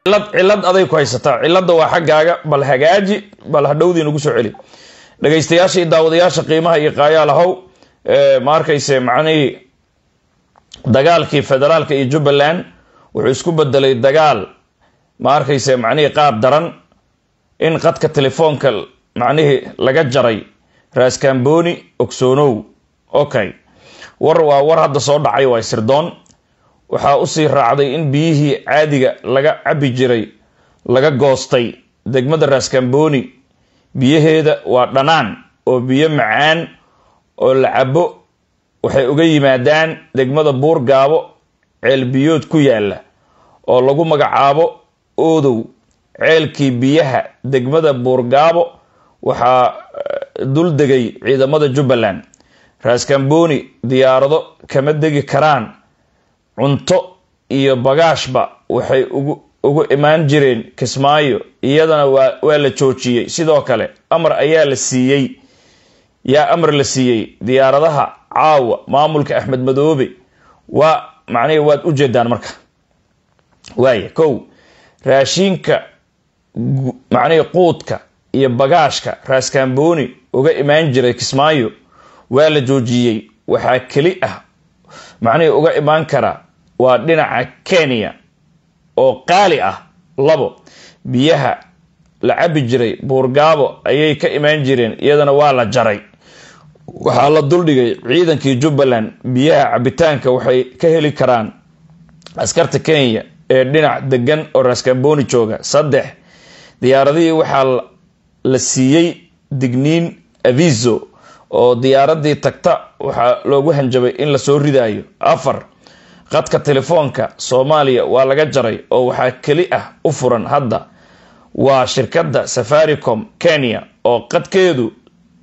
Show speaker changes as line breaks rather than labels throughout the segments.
cilad cilad aday ku haysataa cilada waa xaggaaga bal hagaaji bal hadhowdii nagu soo celi dhegaystayaasha iyo daawadayaasha qiimaha iyo qaayaalahow ma arkayse macnihii dagaalkii federaalka iyo jubbaland wuxuu isku bedelay dagaal ma arkayse macnihii qaab daran in qadka telefoonka macnihii laga jaray raaskamboni ogsoonow okay war waa war hadda soo dhacay waa sirdoon waxaa usii raacday in biyihii caadiga laga cabi jiray laga goostay degmada raaskamboni biyaheeda waa dhanaan oo biyo macaan oo la cabo waxay uga yimaadaan degmada buurgaabo ceelbiyood ku yaala oo lagu magacaabo oodow ceelkii biyaha degmada buurgaabo waxaa dul degay ciidamada jubbaland raaskamboni diyaarado kama degi karaan cunto iyo bagaashba waxay ugu ugu imaan jireen kismaayo iyadana waa waa la joojiyey sidoo kale amar ayaa la siiyey yaa amar la siiyey diyaaradaha caawa maamulka axmed madoobe waa macnihi waad u jeedaan marka waaya kow raashiinka macnihii quudka iyo bagaashka raaskamboni uga imaan jiray kismaayo waa la joojiyey waxaa keli ah macnihii uga imaan kara waa dhinaca kenya oo qaali ah labo biyaha la cabi jiray buurgaabo ayay ka imaan jireen iyadana waa la jaray waxaa la duldhigay ciidankii jubbaland biyaha cabitaanka waxay ka heli karaan askarta kenya ee dhinac degan oo raaskamboni jooga saddex diyaaradihii waxaa la siiyey digniin aviso oo diyaaradii tagta waxaa loogu hanjabay in lasoo ridaayo afar qadka telefoonka soomaaliya waa laga jaray oo waxaa keli ah u furan hadda waa shirkadda safaricom kenya oo qadkeedu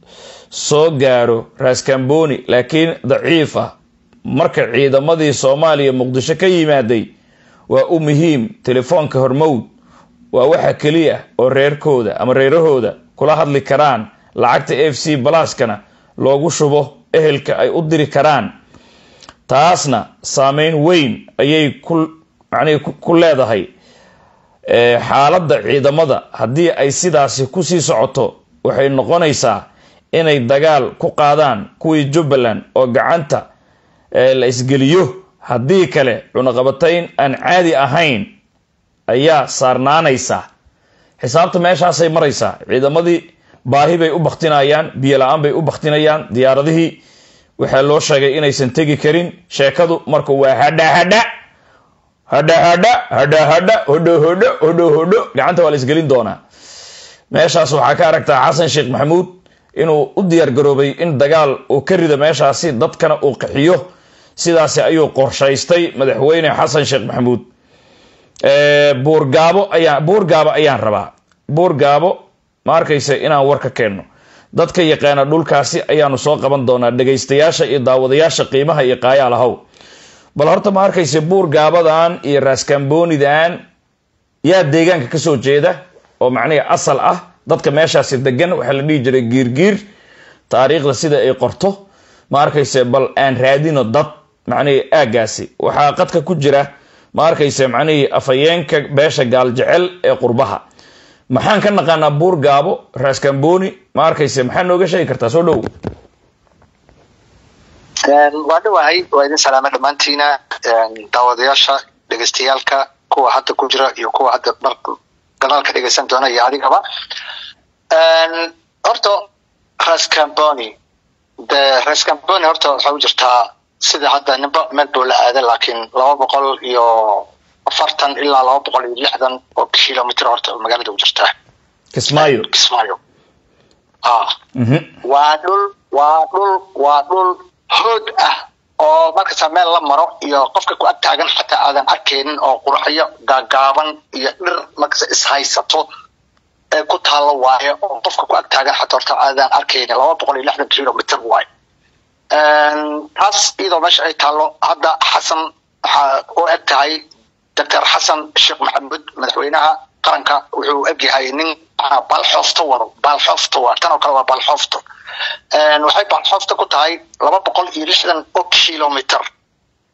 soo gaaro raaskamboni laakiin daciif ah marka ciidamadii soomaaliya muqdisho ka yimaaday waa u muhiim telefoonka hormowd waa waxa keliya oo reerkooda ama reerahooda kula hadli karaan lacagta f c balaskana loogu shubo ehelka ay u diri karaan taasna saameyn weyn ayay ku macnihi ku leedahay xaaladda ciidamada haddii ay sidaasi kusii socoto waxay noqonaysaa inay dagaal ku qaadaan kuwii jubbaland oo gacanta la isgeliyo haddii kale cunaqabatayn aan caadi ahayn ayaa saarnaanaysa xisaabta meeshaasay maraysaa ciidamadii baahi bay u baktinayaan biyo la-aan bay u baktinayaan diyaaradihii waxaa loo sheegay inaysan tegi karin sheekadu marka waa hadha hadha hadha hadha hadha hadha hodho hodho hodho hodho gacanta waa la isgelin doonaa meeshaas waxaa ka aragtaa xasan sheekh maxamuud inuu u diyaar garoobay in dagaal uu ka rido meeshaasi dadkana uu qaxiyo sidaasi ayuu qorshaystay madaxweyne xasan sheekh maxamuud buurgaabo ayaan buurgaabo ayaan rabaa buurgaabo ma arkaysa inaan war ka keenno dadka yaqaana dhulkaasi ayaanu soo qaban doonaa dhegaystayaasha iyo daawadayaasha qiimaha iyo qaayaalahow bal horta ma arkaysa buurgaabadan iyo raaskambonidan yaa deegaanka kasoo jeeda oo macnihi asal ah dadka meeshaasi degan waxaa la dhihi jiray giirgiir taariikhda sida ay qorto ma arkayse bal aan raadino dad macnihii aagaasi waxaa qadka ku jira ma arkayse macnihii afhayeenka beesha gaaljecel ee qurbaha maxaan ka naqaanaa buur gaabo raaskamboni ma arkayse maxaa nooga sheegi kartaa soo dhow
waa dhawahay waa idin salaama dhammaantiina daawadayaasha dhegeystayaalka kuwa hadda ku jira iyo kuwa hadda mar gadaalka dhegeysan doona iyo adigaba horta rascamboni de rascamboni horta waxaa u jirtaa sida hadda nimba meel buu la aaday laakiin laba boqol iyo afartan ilaa laba boqol iyo lixdan oo kilomitr horta magaalada u jirtaa
kismaayo
kismaayo ah waa dhul waa dhul waa dhul hood ah oo markasta meel la maro iyo qofka ku ag taagan xataa aadan arkaynin oo qurxyo gaagaaban iyo dhir markasta ishaysato ee ku taalo waaye oo qofka ku ag taagan xataa horta aadan arkaynin laba boqol iyo lixdan kilomitr waaye taas iyadoo meesha ay taalo hadda xasan waxaa u eg tahay doctor xasan sheekh maxamuud madaxweynaha qaranka wuxuu egyahay nin baalxoofto wado baalxoofto waa tan oo kale waa baalxoofto waxay baalxoofto ku tahay laba boqol iyo lixdan oo kilomitr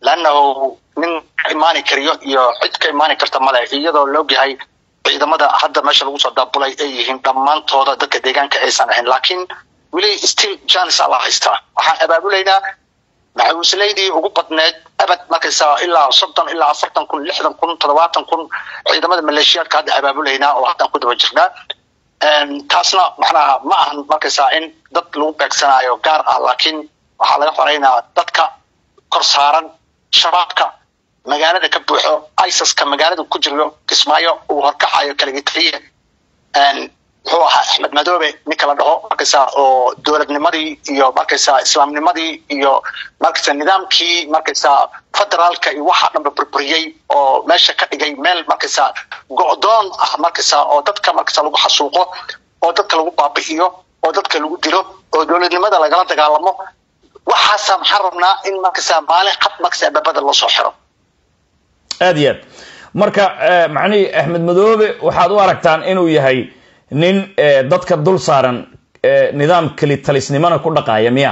lannahu nin ka imaani kariyo iyo cid ka imaani karta male iyadoo laogyahay ciidamada hadda meesha lagu soo daabulay ay yihiin dhammaantooda dadka deegaanka aysan ahayn laakiin weli still janis aa la haystaa waxaan abaabulaynaa maxawiislaydii ugu badneed abad markaysaa ilaa soddon ilaa afartan kun lixdan kun toddobaatan kun ciidamada maleeshiyaadka hadda abaabulaynaa oo haddaan ku daba jirnaa taasna macnaha ma ahan markaysaa in dad lagu beegsanaayo gaar ah laakiin waxaa laga xoreynaa dadka kor saaran shabaabka magaalada ka buuxo isaska magaalada ku jiro kismaayo uu horkacayo kaligitaliye muxuu ahaa axmed madoobe ninka la dhaho markaysaa oo dowladnimadii iyo markaysaa islaamnimadii iyo markaysaa nidaamkii markaysaa federaalka iyo waxaa dhanba burburiyey oo meesha ka dhigay meel markaysaa go'doon ah markaysaa oo dadka markaysaa lagu xasuuqo oo dadka lagu baabi'iyo oo dadka lagu dilo oo dowladnimada lagala dagaalamo waxaasaa maxaan rabnaa in markaysaa maalin cad markaysaa babada loo soo xiro
aada iyo aad marka macnihii axmed madoobe waxaad u aragtaan inuu yahay nin dadka dul saaran nidaam kelitalisnimona ku dhaqaaya miya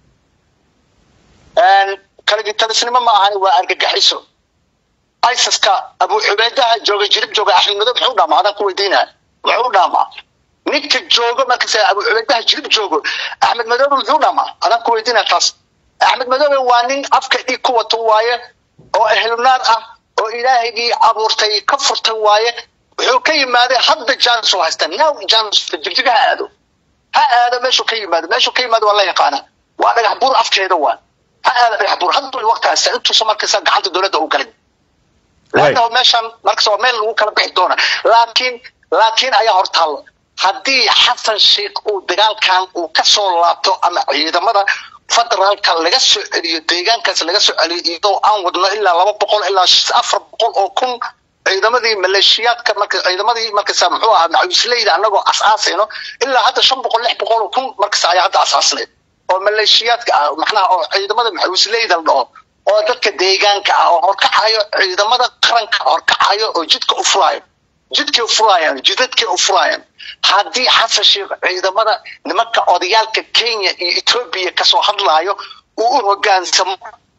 kaligitalisnimo ma ahani waa argagaxiso isaska abu xubeydaha jooga jirib jooga axmed madoobe muxuu dhaamaa adaan ku weydiinaya muxuu dhaamaa ninka joogo markasa abu xubeydaha jirib joogo axmed madoobe muxuu dhaamaa adaan ku weydiinaya taas axmed madoobe waa nin afka dhig ku wato waaye oo ahlunaar ah oo ilaahigii abuurtay ka furtay waaye wuxuu ka yimaaday hadda janis oo haysta now janis jigjiga ha aado ha aado meeshuu ka yimaado meeshuu ka yimaado waa la yaqaana waa dhagax buur afkeeda waa ha aado dhagax buur hadda waqti haysta intuusa markaysa gacanta dowladda u galin laannahu meeshan markasa waa meel lagu kala bixi doona laakiin laakiin ayaa hortaal haddii xasan sheikh uu dagaalkan uu ka soo laabto ama ciidamada federaalka laga soo celiyo deegaankaas laga soo celiyo iyadoo aan wadno ilaa laba boqol ilaa afar boqol oo kun ciidamadii maleeshiyaadka marka ciidamadii markasa muxuu ahaa macawisleyda anagoo asaasayno ilaa hadda shan boqol lix boqol oo kun markasa ayaa hadda asaasnayd oo maleeshiyaadka ah macnaha oo ciidamada macawisleyda la dhaho oo dadka deegaanka ah oo horkacayo ciidamada qaranka horkacayo oo jidka u furaayo jidkay u furaayaan jidadkay u furaayaan haddii xasan sheekh ciidamada nimanka odayaalka kenya iyo etoobiya kasoo hadlaayo uu u hogaansamo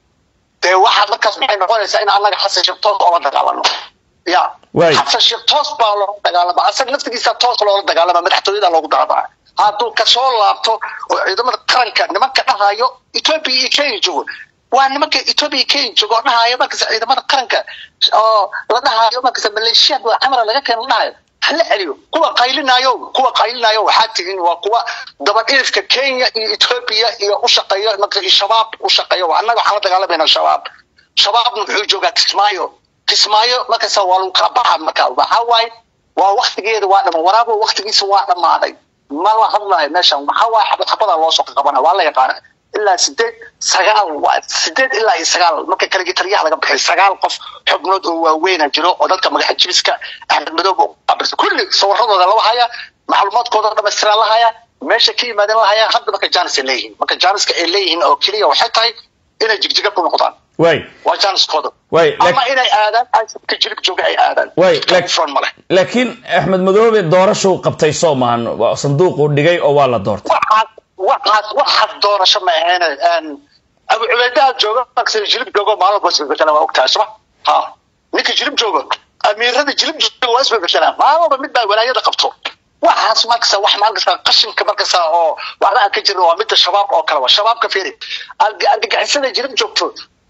dee waxaa markaas maxay noqonaysaa in annaga xasan sheekh toos oola dagaalano ya xasan sheekh toos baa loola dagaalama asaga naftigiisa toos loola dagaalama madaxtooyada loogu dagaalama hadduu kasoo laabto oo ciidamada qaranka nimanka dhahayo etoobiya iyo kenya joogo waa nimanka etoobiya kenya joogo oo dhahayo markasa ciidamada qaranka oo la dhahayo markasa maleeshiyaad waa camara laga keeno la dhahayo hala celiyo kuwa qaylinaayo kuwa qaylinaayo waxaa tihiin waa kuwa dabadhirifka kenya iyo etoobiya iyo u shaqeeyo marka shabaab u shaqeeyo annaga waxaan la dagaalamayna shabaab shabaabna wuxuu joogaa kismaayo kismaayo markasa waa lagu kala baxaa marka waxaa waaye waa waktigeeda waa dhama waraabo waktigiisa waa dhammaaday ma la hadlayo meeshan waxaa waaye xabad xabadaa loo soo qabana waa la yaqaana ilaa sideed sagaal waa sideed ilaa iyo sagaal marka kaligitaryaha laga bixay sagaal qof xubnood oo waaweyna jiro oo dadka magaxa jibiska axmed madoobe qabirsa kulli sawiradooda la haya macluumaadkooda dhamaystiran la haya meesha ka yimaadeen la haya hadda marka janis ay leeyihiin marka janiska ay leeyihiin oo keliya waxay tahay inay jigjiga ku noqdaan
way
waa janiskooda
way
ama inay aadaan ka jirib jooga ay aadaan
way
front male
laakiin axmed madoobe doorashuu qabtay soo maahan sanduuquu dhigay oo waa la doortay
waxaas waxaas waxaas doorasho ma ahayn abu cubaydaha jooga markasa jilib joogo maalin bas bedela waa ogtahay suma ha ninka jilib jooga amiirada jilib jooga waa isbebedelaan maalaba mid baa walaayada qabto waxaas markasa wax markasa qashinka markasa oo waxba aan ka jirin waa midda shabaab oo kale waa shabaabka fiiri argagixisada jilib joogto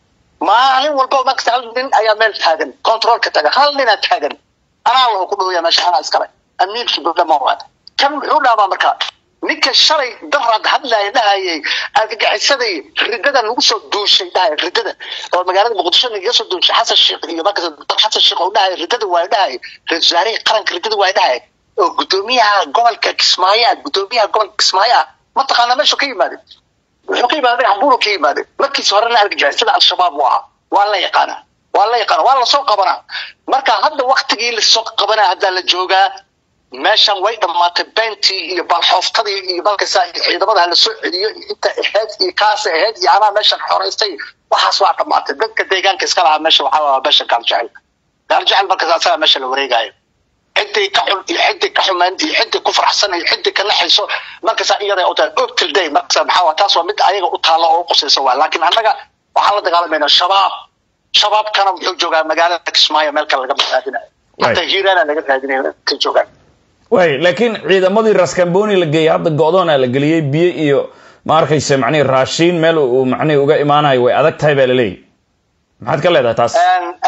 maalin walba markasa hal nin ayaa meel taagan controlka taagan hal ninaa taagan anaa lahu ku dhawaya meesha anaa iskale amiirkii dowlama waa kan muxuu dhaamaa markaa ninka shalay daraad hadlaya dhahayay argagixisadii ridada lagu soo duushay dhahay ridada oo magaalada muqdisho nagaga soo duushay xasan sheekh iyo markaas xasan sheekh oo dhahay ridada waa dhahay ra-iisul wasaarihii qaranka ridada waa dhahay oo gudoomiyaha gobolka kismaayo ah gudoomiyaha gobolka kismaayo ah mataqaana meeshu ka yimaaday wuxuu ka yimaaday dhagax buuru ka yimaaday markiisa horena argagixisada al-shabaab u ahaa waa la yaqaana waa la yaqaana waa lasoo qabanaa marka hadda waktigii lasoo qabanaa haddaa la joogaa meeshan way dhammaatay beentii iyo balxooftadii iyo balkasa ciidamada la soo celiyo inta ahayd iyo kaasa ahayd iyo anaa meeshan xoraystay waxaas waa dhammaatay dadka deegaanka iska lahaa meesha waxaa waa meesha gaaljecel gaaljecel markaas asagaa meesha la wareegayo ciddii ka xun iyo ciddii ka xumeyn iyo ciddii ku faraxsan iyo ciddii ka naxayso markaasa iyada u tahay optil day markaasa maxaa waa taas waa mid ayaga u taalo oo u qusayso waa laakiin annaga waxaan la dagaalamayna shabaab shabaabkana muxuu joogaa magaalada kismaayo meel kale laga raadinayo hataa hiiraana laga raadinayo ka joogaan
way laakiin ciidamadii raskamboni la geeyey hadda go-doona la geliyey biyo iyo ma arkayse macnihi raashiin meel uu macnihi uga imaanayo way adag tahay baa laleeyahy maxaad ka leedahay taas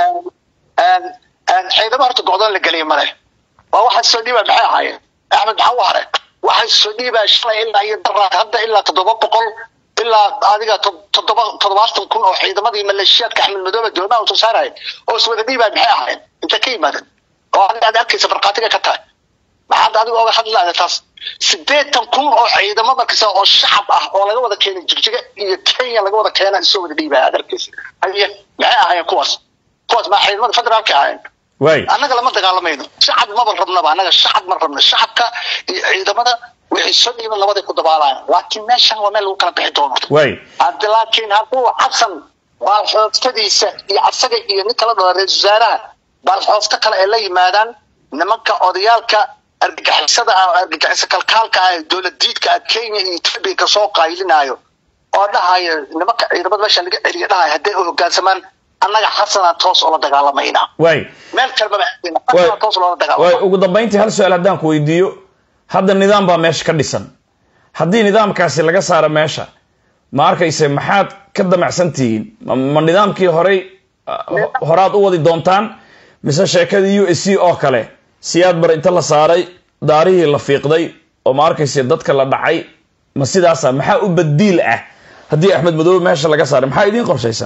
ciidamo horta go-doon la geliyay male waa waxa soo dhiibaa maxay ahaayeen axmed maxaa u hare waxa soo dhiibaa shalay ilaa iyo daraad hadda ilaa toddoba boqol ilaa adiga toddoba toddobaatan kun oo ciidamadii maleeshiyaadka axmed madoobe doomaha uu soo saaraya oo iswada dhiibaa maxay ahaayeen inta ka yimaadeen oo adiga aad arkaysa markhaatiga ka tahay maxaad adiga oga hadlaada taas sideetan kun oo ciidamo markasta oo shacab ah oo laga wada keenay jigjiga iyo kenya laga wada keena isoo wada dhiibaya aad arkaysa haye maxay ahaayeen kuwaas kuwaas maa ciidamada federaalka ahaayeen
way
annaga lama dagaalamayno shacab maba rabnaba annaga shacab ma rabno shacabka iyo ciidamada wixii soo dhiiban labaday ku dabaalayaan laakiin meeshan waa meel lagu kala bixi doono
way
haddi laakiin hadduu xasan baalxooftadiisa iyo asaga iyo nin kala dhalo ra-isul wasaaraha baalxoofto kale ay la yimaadaan nimanka odayaalka argagixisada ah oo argagixiso kalkaalka ah ee dowlad diidka ah kenya iyo ethiopia ka soo qaylinaayo oo dhahaya nimanka ciidamada meesha laga celiya dhahaya hadday u hoggaansamaan annaga xasanaa toos oola dagaalamaynaa
way
meel kalmaba aadayna xasanaa toos loola
way
dagaalamay
ugu dambayntii hal su-aal haddaan ku weydiiyo hadda nidaam baa meesha ka dhisan haddii nidaamkaasi laga saaro meesha ma arkayse maxaad ka damacsan tihiin ma ma nidaamkii horey uh, horaad u wadi doontaan mise sheekadii u s c oo kale siyaad bar inta la saaray daarihii la fiiqday oo ma arkayse dadka la dhacay ma sidaasa maxaa u badiil ah haddii axmed madoobe meesha laga saaray maxaa idiin qorshaysan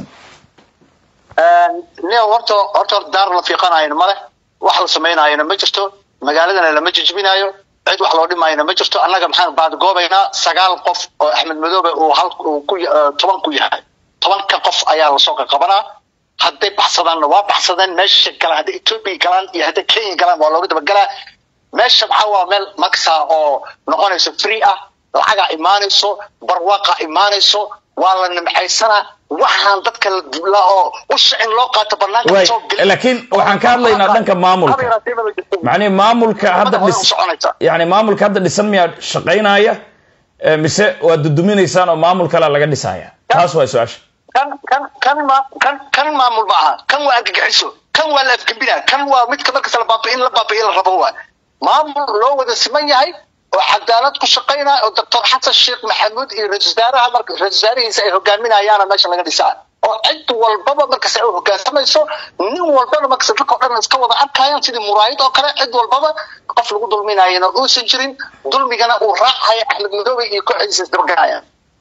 ne horta horta daar la fiiqanayana male wax la samaynayana ma jirto magaaladana lama jijbinayo cid wax loo dhimayana ma jirto annaga maxaan baadgoobaynaa sagaal qof oo axmed madoobe uu hal uu ku ya- eh, toban ku yahay tobanka qof ayaa lasoo qaqabanaa hadday baxsadaanna waa baxsadeen meesha kale hadday ethiopia galaan iyo hadday kenya galaan waa looga dabagelaa meesha maxaa waa meel maksa oo noqonayso free ah lacagaa imaanayso barwaaqa imaanayso waa la nimcaysanaa waxaan dadka la oo usha in loo qaato banaanka
way
soo gelin.
laakiin waxaan ka hadlaynaa dhanka maamulka macnihi maamulka hadda
Ummadda
dhis
hore u soconaysa.
yani maamulka hadda dhisan miyaa shaqaynaya Eh, mise waa duduminaysaan oo maamul kalea laga dhisaya taas waa su-aasha
kan kan kan ma kan kan maamul ma aha kan waa argagixiso kan waa la afgembina kan waa midka markasta la baabi'in la baabi'in la rabo waa maamul loo wada siman yahay oo cadaalad ku shaqaynaya oo doctor xasan sheekh maxamuud iyo ra-isul wasaaraha marka ra-isul wasaarihiisa ay hogaaminayaana meesha laga dhisaa oo cid walbaba markas ay hoggaansamayso nin walbana markas dadka o dhan iska wada arkayaan sidii muraayid oo kale cid walbaba qof lagu dulminayana uusan jirin dulmigana uu raacaya axmed madoobe iyo kooxdiisa isdabaganayaan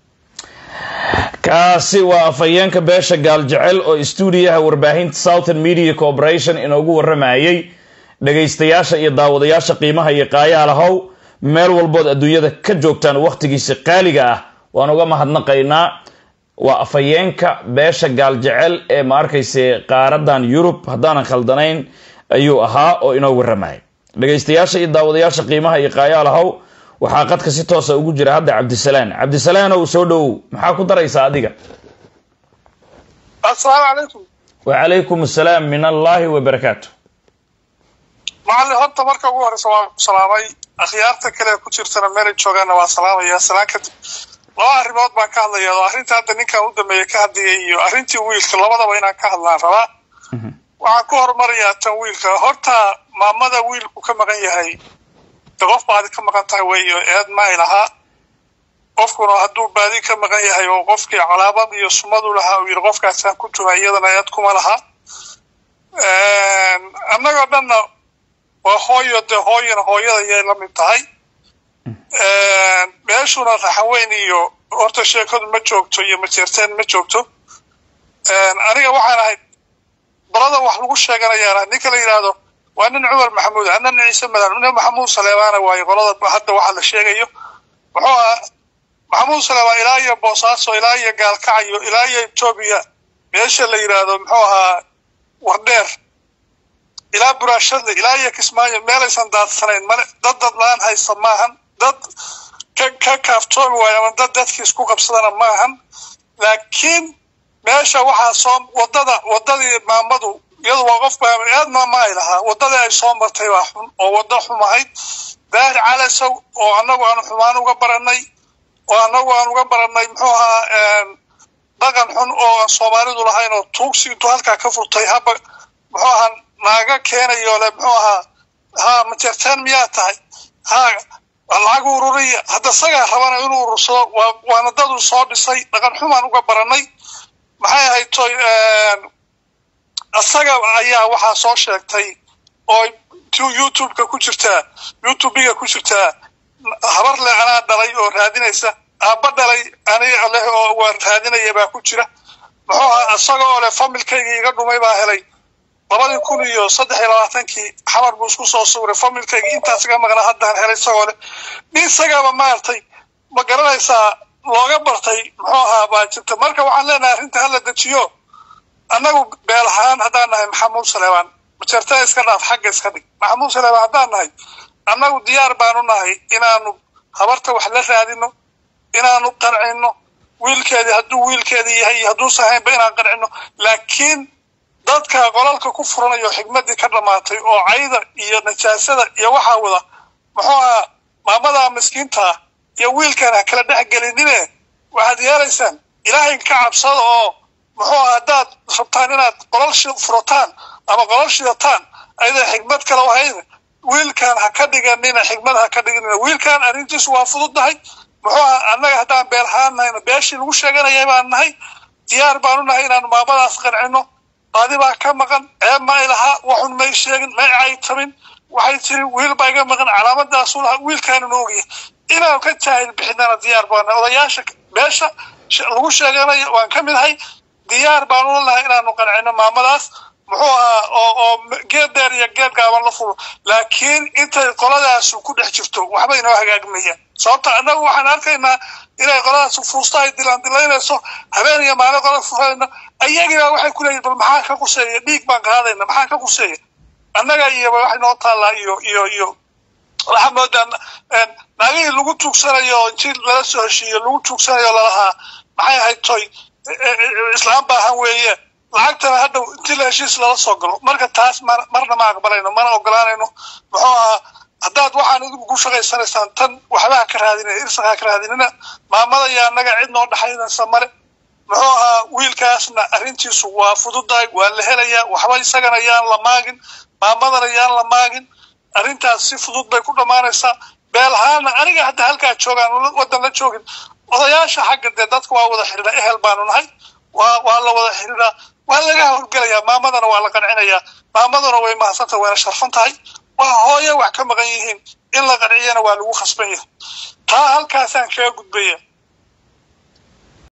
kaasi waa afhayeenka beesha gaaljecel oo stuudiyaha warbaahinta southern media corporation inoogu waramayay dhagaystayaasha iyo daawadayaasha qiimaha iyo qaayaha lahow meel walbood adduunyada ka joogtaan wakhtigiisa qaaliga ah waan uga mahadnaqaynaa waa afhayeenka beesha gaaljecel ee ma arkayse qaaradan yurub haddaanan khaldanayn ayuu ahaa oo inoo waramayay dhagaystayaasha iyo daawadayaasha qiimaha iyo qaayaha lahow waxaa qadka si toosa ugu jira hadda cabdisalaan cabdisalaanow soo dhowow maxaa ku daraysaa adiga
asalaamu calaykum
wacalaykum asalaam min allahi wabarakaatu
macallin horta marka ugu horeysa waan ku salaamay akhyaarta kale ku jirtana meelay joogaanna waa salaamaya salaan kadib laba arrimood baan ka hadlaya oo arrinta hadda ninkan u dambeeya ka hadlayay iyo arrintii wiilka labadaba inaan ka hadlaan rabaa waxaan ku horumarayaa tan wiilka horta maamada wiilku ka maqan yahay de qof baadi ka maqan tahay weeyo eed ma ay lahaa qofkuna hadduu baadi ka maqan yahay oo qofkii calaamad iyo sumadu lahaa uu yidhi qofkaasaan ku tuha iyadana eed kuma laha annagoo dhanna waa hooyo dee hooyana hooyada ayay la mid tahay meeshuna raxaweyn iyo horta sheekadu ma joogto iyo majeerteen ma joogto aniga waxaan ahayd balada wax lagu sheeganayaan ah ninka la yidhaahdo waa nin cumar maxamuud ah nin ciise madan nin maxamuud saleebaana waaye qolada hadda waxa la sheegayo wuxuu ahaa maxamuud saleebaan ilaa iyo boosaaso ilaa iyo gaalkacayo ilaa iyo etoobiya meesha la yidhaahdo muxuu ahaa wardheer ilaa buraashadle ilaa iyo kismaayo meelaysan daadsanayn male dad dad la-aan haysta maahan dad ka ka kaaftoomi waayo ama dad dadkii isku qabsadana maahan laakiin meesha waxaa soo wadada wadadii maamadu iyadu waa qof aad maama ay lahaa wadadii ay soo martay waa xun oo wado xum ahayd daahir calasow oo annagu aan xumaan uga baranay oo annagu aan uga baranay muxuu ahaa dhaqan xun oo aan soomaalidu lahayn oo tuugsi intuu halkaa ka furtay haba muxuu ahaa naaga keenayo le muxuu ahaa ha majeerteen miyaa tahay ha lacag ururiya hadda isagaa rabana inuu urursado waa waana dadu soo dhisay dhaqan xumaan uga baranay maxay ahayd toy isaga ayaa waxaa soo sheegtay oo youtubeka ku jirtaa youtubiga ku jirtaa habar le anaa dhalay oo raadinaysa aabba dhalay aniga leh oo waan raadinaya baa ku jira muxuu ahaa isaga oo leh familkaygii iga dhumay baa helay labadii kun iyo saddex iyo labaatankii xamar buu isku soo sawiray familkaygii intaas iga maqnaa haddaan helay isagoo leh nin isagaaba maaragtay ma garanaysaa looga bartay muxuu ahaa baa jirta marka waxaan leenahay arrinta hala dejiyo annagu beel ahaan haddaan nahay maxamuud saleebaan majeertada iska dhaaf xagga iska dhig maxamuud saleebaan haddaan nahay annagu diyaar baanu nahay inaanu habarta wax la raadino inaanu qancino wiilkeedii hadduu wiilkeedii yahay iyo hadduusan haynba inaan qancino laakiin dadka qolalka ku furanayo xigmadii ka dhammaatay oo cayda iyo najaasada iyo waxaa wada muxuu ahaa maamadaa miskiintaa iyo wiilkan ha kala dhex gelinine waxaad yeelaysaan ilaahay ka cabsada oo muxuu ahaa haddaad rabtaan inaad qolal furataan ama qolal shidataan ayada xigmad kale ahayn wiilkan ha ka dhiganina xigmad ha ka dhiganina wiilkan arrintiisu waa fududnahay muxuu ahaa annaga haddaan beel ahaan nahayna beeshii lagu sheeganayay baan nahay diyaar baanu nahay inaanu maamadaas qancino baadi baa ka maqan ceeb ma ay lahaa waxun may sheegin may caytabin waxay tiri wiil baa iga maqan calaamadaasu lahaa wiilkaanuna ogya inaanu ka jaahil bixinana diyaar baana odayaasha beesha lagu sheeganayo waan ka mid ahay diyaar baanu lanahay inaanu qancino maamadaas muxuu ahaa oo oo geed dheer iyo geed gaaban la fulo laakiin intay qoladaasu ku dhex jirto waxba inoo hagaagmayaan sababta annagu waxaan arkaynaa inay qoladaas fuusta ay dilaan dilaynayso habeen iyo maalin qolada furayna ayagiibaa waxay ku leeyihin bal maxaa ka quseeya dhiig baan qaadayna maxaa ka quseeya annaga iyoba waxay noo taallaa iyo iyo iyo waxaa moodaa naagihii lagu tuugsanayo oo intii lala soo heshiiyo lagu tuugsanayo lalahaa maxay ahayd toy islaam baahan weeye lacagtana hadhow intii la heshiis lala soo galo marka taas marna ma aqbalayno mana ogolaanayno muxuu ahaa haddaad waxaan idinku ku shaqaysanaysaan tan waxba ha ka raadinina irsaqa ha ka raadinina maamada iyo annaga cid noo dhexaynaysa male muxuu ahaa wiilkaasna arrintiisu waa fududahay waa la helayaa waxba isagana yaan la maagin maamadana yaan la maagin arrintaas si fudud bay ku dhammaanaysaa beel ahaana aniga hadda halkaa joogaan waddan la joogin odayaasha xagga dee dadka waa wada xidhiidha ehel baanu nahay waa waa la wada xidhiidhaa waa laga howlgelayaa maamadana waa la qancinayaa maamaduna way mahadsantahay wayna sharfan tahay waa hooye wax ka maqan yihiin in la qanciyana waa lagu khasban yahay taa halkaasaan kaga gudbaya